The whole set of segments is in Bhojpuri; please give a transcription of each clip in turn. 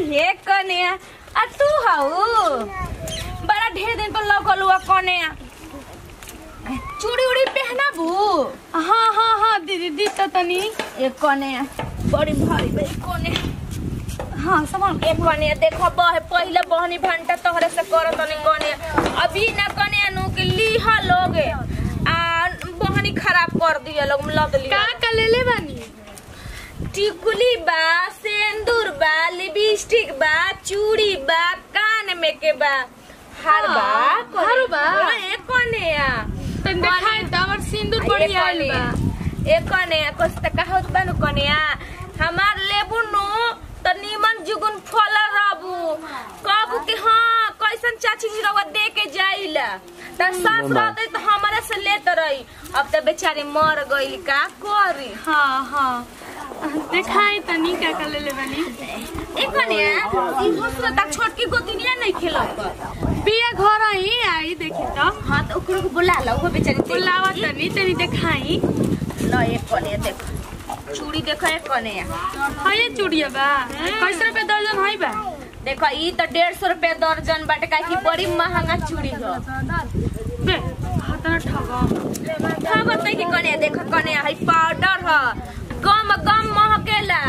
हे कने आ तू हऊ बड़ा ढेर दिन पर लौकल हुआ कने चूड़ी उड़ी पहनाबू हाँ हाँ हाँ दीदी दी तो तनी एक कने बड़ी भारी बे कने हाँ समझ एक कने देखो बह पहले बहनी भंटा तोहरे से करत तनी कने अभी ना कने नु के लीहा लोगे आ बहनी खराब कर दिया लोग लद लिया का का ले ले बानी टिकुली बा सिंदूर बा लिपस्टिक बा चूड़ी बा कान में के बा हार बा हाँ, कोने- हारू बा। हाँ, एक कोने आ तनी देखाई त हमर सिंदूर बढ़िया आइल बा एक कोने आ कुछ त कहत बा नु कोने आ हमार लेबू नु त नीमन जुगुन फल रहबू कहबू कि हाँ कैसन चाची जी रवा दे के जाइला त सास रहते त हमारे से लेत रही अब त बेचारी मर गइल का करी हाँ हाँ देखाई तनी का का ले ले बानी एक कनिया ई दूसरा तक छोटकी गोतिनिया नहीं खेलत बिया घर ही आई देखी तो हाँ तो ओकरो को बुला लो वो बेचारी बुलावा तनी तनी देखाई लो एक कनिया देखो चूड़ी देखो एक कनिया हाँ ये चूड़िया बा कैसे रुपए दर्जन है बा देखो ई तो डेढ़ सौ रुपया दर्जन बाटे का की बड़ी महंगा चूड़ी हो बे हाथ ना ठगा खबर नहीं की कनिया देखो कनिया है पाउडर ह गम गम महकेला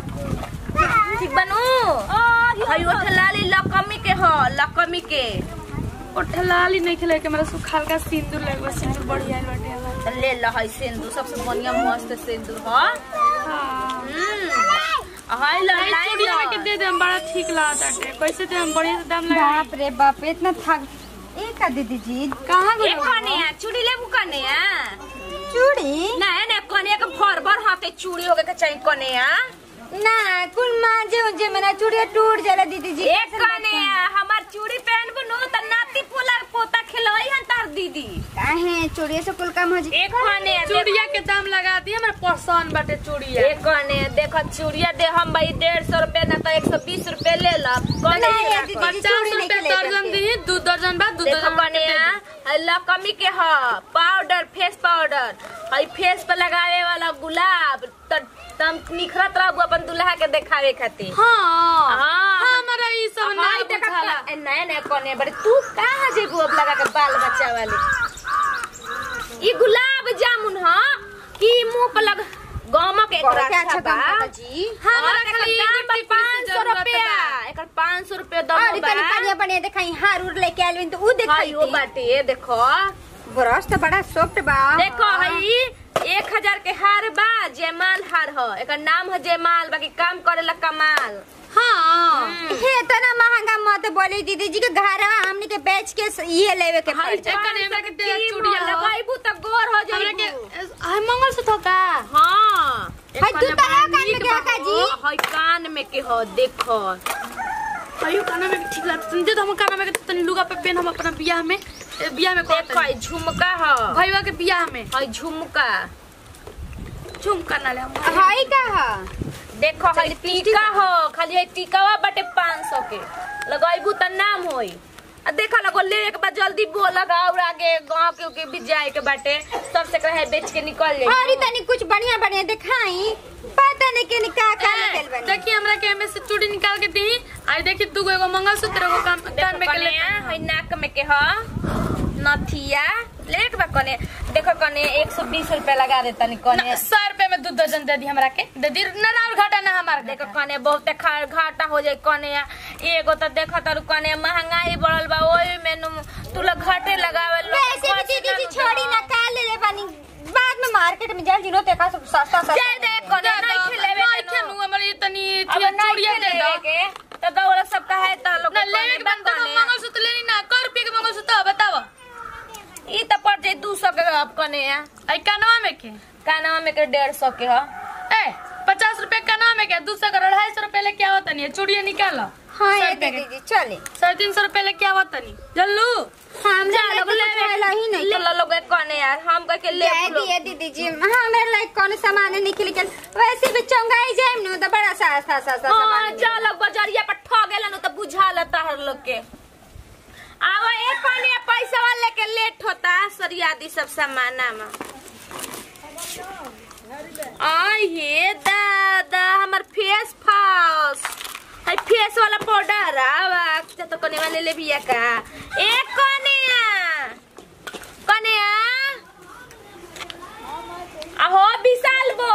ठीक बनू है ओठ लाली लकमी के ह लकमी के ओठलाली नहीं खेले के मेरा सुखाल का सिंदूर लगवा सिंदूर बढ़िया आइल बाटे हमार। ले लो है सिंदूर सबसे बढ़िया मस्त सिंदूर ह हाँ हम्म हाय लो नहीं, लाइन चूड़िया लो। के दे दे हम बड़ा ठीक लागत बाटे कैसे दे हम बढ़िया से दाम लगा बाप रे बाप इतना थक ए का दीदी जी कहाँ एक कनिया चूड़ी लेबू कनिया चूड़ी नहीं नहीं कनिया के भर भर हाथे चूड़ी होके के चाहिए कनिया ना कुल माजे उजे मेरा चूड़िया टूट जाला दीदी जी एक कनिया हमार चूड़ी पहनबू नु त नाती पोला पोता खिलई हन तार दीदी काहे चूड़िया से कुल काम हो जी एक कनिया चूड़िया के दाम लगा दिए हमारे पसंद बाटे चूड़िया एक कनिया देखो चूड़िया दे हम भाई डेढ़ सौ रुपया ना तो एक सौ बीस रुपया ले ला नहीं, कनिया दीदी, पचास चूड़ी नहीं रुपए खेले दर्जन करते। दी दू दर्जन बा दू देखो दर्जन कनिया लकमी के ह पाउडर फेस पाउडर हई फेस पे लगावे वाला गुलाब त तम निखरत रहबू अपन दुल्हा के देखावे खातिर हाँ हाँ। हाँ हमारा ई सब ना हाय देखा बुझाला ए, नया नया कोने बड़े तू कहाँ जेबू अब लगा के बाल बच्चा वाले ई गुलाब जामुन ह कि मुंह पे लग गमक एक बहुत अच्छा अच्छा बा काम करता जी हमारा एकर खाली दाम दाम टिप्पणी पाँच से सौ जरूरत रुपया बा। एकर पाँच सौ रुपया और दम तनी बढ़िया बढ़िया देखाई हार उर लेके आइल बिन तो उ देखाई हाई वो बाटे देखो ब्रश तो बड़ा सॉफ्ट बा देखो हई एक हजार के हार बा जयमाल हार ह एकर नाम है जयमाल बाकी काम करेला कमाल हाँ हे इतना महंगा मत बोली दीदी जी के घर हमनी के बेच के ये लेवे के हई पड़ जाए एकर एमे के तेल चूड़िया चूड़िया ह। लगाइबू त गोर हो हमरा के जाइबू हाय मंगलसूत्र का हाँ हई तू तो है कान में के हका जी हई कान में के हो देखो अयो काना में ठीक लागत तुम दे दो हम काना में के तनी लुगा पे पेन हम अपना बियाह में ए, बियाह में देखो कहत हई झुमका ह भईवा के बियाह में हई झुमका झुमका ना ले हम हई का ह देखो हई टीका हो खाली हई टीकावा बाटे पाँच सौ के लगाइबू त नाम होई आ देखा लगो ले एक बार जल्दी बोल और आगे गाँव के के भी जाए के बाटे सबसे कहे बेच के निकल जाए और तनी कुछ बढ़िया बढ़िया दिखाई पता नहीं के का का निकल बनी देखिए हमरा के एमे से चूड़ी निकाल के दी आई देखी तू एगो मंगलसूत्र एगो काम कान में के ले हई नाक में के ह नथिया लेट बा कने देखो कने एक सौ बीस रुपया लगा देता नी कने सौ रुपए में दू दर्जन दे दी हमरा के दे दी ना ना और घाटा ना हमार देखो कने बहुते खा- घाटा हो जाए कने एगो तो देखो तारू कने महंगाई बढ़ल बा ओही में नु तू लोग घाटे लगावे लोग वैसे भी दीदी जी छोड़ी ना का ले ले बनी बाद में मार्केट में जल जिनो ते का सब सस्ता सस्ता जाए दे कने नहीं खिलेवे नहीं के नु। खेलू हमर ये तनी अब नहीं चूड़िया दे दो खिलेवे के तो दौड़ सब कहे त लोग ना लेवे के बाद तो मंगलसूत्र लेनी ना कर रुपए के मंगलसूत्र बताओ ई त पड़ जाए दू सौ के अब कने आई कानवा में के कानवा में के डेढ़ सौ के ह ए पचास रुपए कानवा में के दूसरा का अढ़ाई सौ रुपए लेके आवत नहीं चूड़िया निकालो हां सौ ये रुपए के। दीदी जी चले साढ़े तीन सौ रुपए लेके आवत नहीं जल्लू हम जा जा लोग लोग ले ले ही नहीं ले लोग कने यार हम कह के ले जाए दिए दीदी जी हाँ मेरे लाइक कौन सामान निकल के वैसे भी चौंगाई जाए न तो बड़ा सा सा सा सा हाँ सामान जा लोग बजरिया पर ठगेला नु त बुझा लेता हर लोग के आवा एक कने पैसा वाले के लेट होता सरियादी सब सामाना में आई हे दादा हमर फेस फास हाय फेस वाला पाउडर आवा जा तो कने वाले ले बिया का एक कनिया कनिया आहो विशाल बो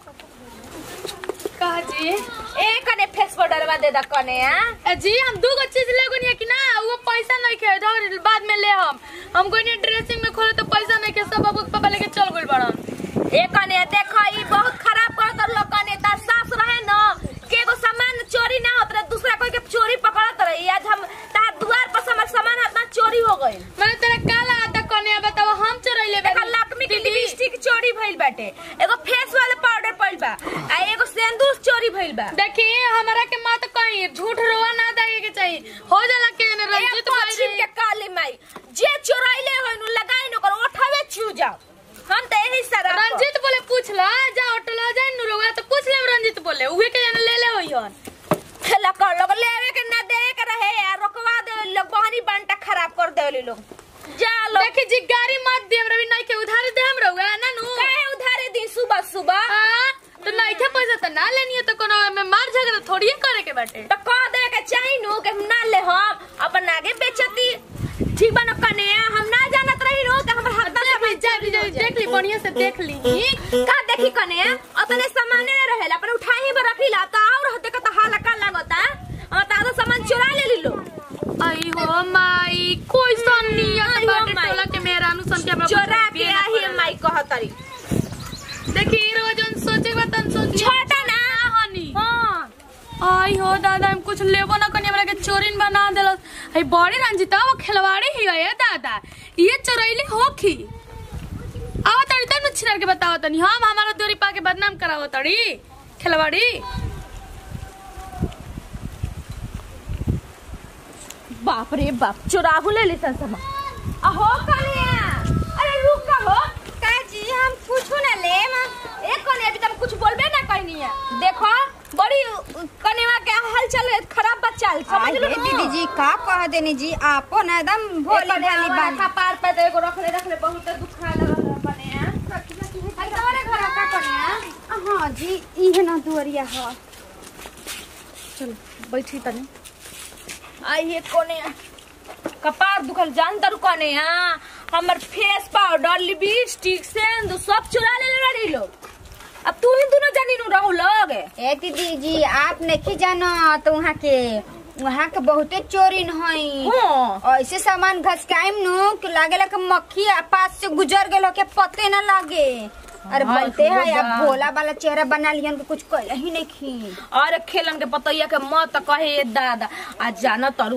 कहा जी ए कने फेस पाउडर वा दे द कनिया ए जी हम दू गो चीज ले गनी कि ना वो पैसा नहीं खे धर बाद में ले हम हम गनी ड्रेसिंग में खोले तो पैसा नहीं खे सब बाबू के पापा लेके चल गइल बड़न ए कने देखो ई बहुत खराब कर कर लो कने तार सास रहे न के एगो सामान चोरी ना होत रहे दूसरा कोई के चोरी पकड़त रही आज हम तार दुआर पर से हमर सामान हाथ चोरी हो गइल मैंने तेरा काला आता कने बताओ हम चोरैले देखा लक्ष्मी के लिपस्टिक चोरी भइल बाटे एगो फेस वाला पाउडर पइल बा आ एगो सिंदूर चोरी भइल बा देखिए हमारा के माँ तो कहीं झूठ रोवा ना देगे के चाहिए हो जाला के ने ए रंजित पश्चिम के काली माई जे चोराइले होय नु लगाई न कर ओठावे छू जाओ हम त यही सारा रंजित बोले पूछ ला जा होटल जाए नु रोगा तो पूछ ले रंजित बोले उहे के जाने ले ले होई हन खेला कर लोग लेवे के ना देवे के रहे आ रोकवा दे लोग बहनी बांटा खराब कर देले लोग जा लोग देखी जी गाड़ी मत दे हमरा भी नहीं के उधार दे हम रोगा ना नु काहे उधारे दी सुबह सुबह हां तो नहीं के पैसा तो ना लेनी है तो कोनो में मार झगड़ा थोड़ी करे के बाटे तो कह दे के चाही नु के हम ना ले हम अपन आगे बेचती ठीक बा न कने हम ना जानत रही नु के हमर हाथ ले भाई जा जा देख ली बढ़िया से देख ली का देखी कने अपने सामाने न रहेला अपन उठाही में रखिला त और हते का त हाला का लागता और तारो सामान चुरा ले लीलो आई हो माई कोई सन नियत आई हो बाटे माई। टोला के मेरा अनुसन के हमरा चोरा कुछ के पिए ना आही पड़ेला। माई कहतरी देखी रोज उन सोचे बा तन सोच छोटा ना हनी हां आई हो दादा हम कुछ लेबो ना कनी हमरा के चोरिन बना देलस हई बड़ी रंजिता वो खिलवाड़ी ही है दादा ये चोरैली होखी आवा तड़ी तन में छिनर के बताओ तनी हम हमारा दूरी पा के बदनाम करावो तड़ी खिलवाड़ी बाप रे बाप चुराहू ले लिसन समा अहो कनिया अरे रुक का हो का जी हम कुछ ना लेम एक कने अभी तुम कुछ बोलबे ना कहनी है देखो बड़ी कनेवा के हाल चल खराब बच्चा समझ अरे लो दीदी जी का कह देनी जी आपो ना एकदम भोली भाली बानी पार पे तो एगो रखले रखले बहुत दुखा लगा कने तुम्हारे घर का कनिया हाँ जी इहे ना दुअरिया ह चल बैठी तनी आई ये कोने कपार दुखल जान दर कोने हमर फेस पाउडर लिपस्टिक सेंदूर सब चुरा ले रही लोग अब तू ही दोनों जानी नु रहू लोग ए दीदी जी आप नहीं जानो तो वहाँ के वहाँ के बहुते चोरी न हई हाँ ऐसे सामान घसकाइम नु कि लागेला कि मक्खी आ पास से गुजर गेलो के पते न लागे अरे हाय बनते है खुदा। अब भोला वाला चेहरा बना लियन के कुछ कहला ही नहीं खी अरे खेलन के पतैया के मत कहे ये दादा आज जाना तरु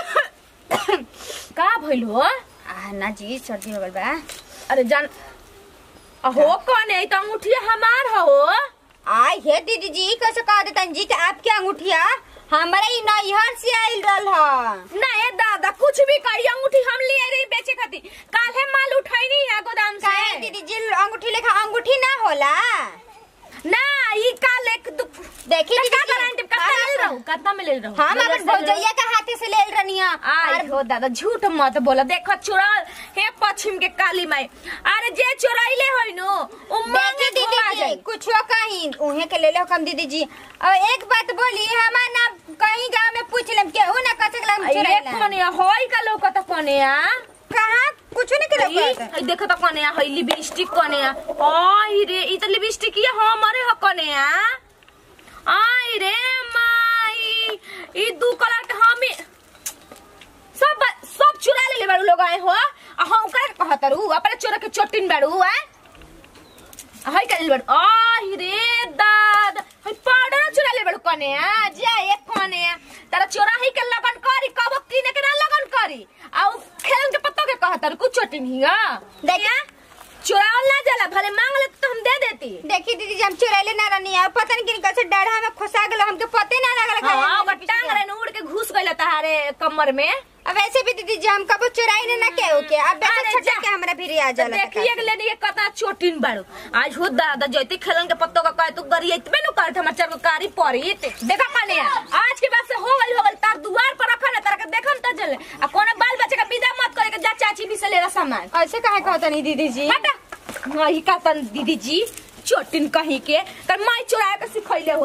का भइल हो आ ना जी सर्दी हो गल बा अरे जान हो कौन है तो अंगूठिया हमार हो आई हे दीदी जी कैसे कह देतन जी कि आपके अंगूठिया हमारा ई नैहर से आइल रहल ह ना ये दादा कुछ भी कही अंगूठी हम लिए रही बेचे खातिर काल्हे माल उठाई है गोदाम काहे से दीदी जी अंगूठी लेखा अंगूठी ना होला ना ई काल एक दु देखी का दीदी जी, गारंटी कितना हाँ, ले रहू कितना में ले रहू हम अपन भौजैया के हाथे से ले रनिया आई हो दादा झूठ मत बोला देखो चुराल हे पश्चिम के काली माई अरे जे चुराइले होई नो उ देखी मांगे दीदी धोआ जी जाई कुछ हो कहीं उहे के ले लो कम दीदी जी और एक बात बोली हमार ना कहीं गांव में पूछ लेम केहू ना कह सकला हम ये चुराइला कोने होई का लोग त कोने आ कहां कुछ नहीं करे ई देखो त कोने आ होई लिपस्टिक कोने आ आई रे ई त लिपस्टिक ये हमरे ह कोने आ आई रे माई ई दू कलर के हमें सब सब चुरा ले ले बाड़ू लोग आए हो आ हम ओकरा के कहतरू अपने चोरा के चोटिन बाड़ू आ हाय कल बाड़ू आई रे दाद हाय पाउडर चुरा ले बाड़ू कोने आ जा एक कोने आ तारा चोरा ही के लगन करी कब किने के ना लगन करी आ उ खेलन के पत्तो के कहतरू कुछ चोटिन हिया देखिया चुरावल ना जाला भले मांग ले तो हम दे देती देखी दीदी जी हम चुराइले ना रहनी है पता नहीं किन कैसे डाढ़ा में खुसा गेलो हमके पते ना लगल हाँ ओकर टांग रे उड़ के घुस गइल तहारे कमर में अब वैसे भी दीदी जी हम कबो चुराई ना केहू के अब अरे वैसे छोटा जा। के हमरा भी आ तो जाला देखिए के लेनी कता चोटिन बाड़ू आज हो दादा जैते खेलन के पत्तो का कहे तू गरी इतबे नु करत हमर चार को कारी पड़ी देखा कने आज के बाद से हो गइल हो गइल तार दुआर पर रखल है तार के देखम त जले आ कोने बाल बच्चे का विदा मत करे के जा चाची भी से ले रा सामान ऐसे काहे कहता नहीं दीदी जी हटा हाँ ही का तन दीदी जी चोटिन कहीं के तर माई चोराए के सिखैले होई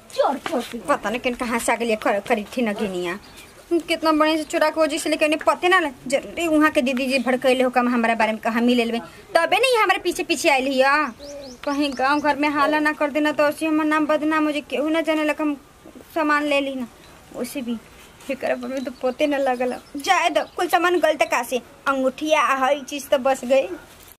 चोर चोर के पता नहीं किन कहाँ से आ गई कर, करी थी न गिनिया कितना बढ़िया से चुरा के वजह से लेके उन्हें पते ना लग- जरूरी वहाँ के दीदी जी भड़कैले हो कम हमारे बारे में कहा मिले लेवे तबे नहीं हमारे पीछे पीछे आयल हिया कहीं गांव घर में हाला ना कर देना तो ऐसे हमार नाम बदनाम हो जाए केहू ना जाने लगा हम सामान ले ली ना उसे भी फिकर में तो पोते न लगल जाए दो कुल सामान गलत का से अंगूठिया हर चीज तो बस गई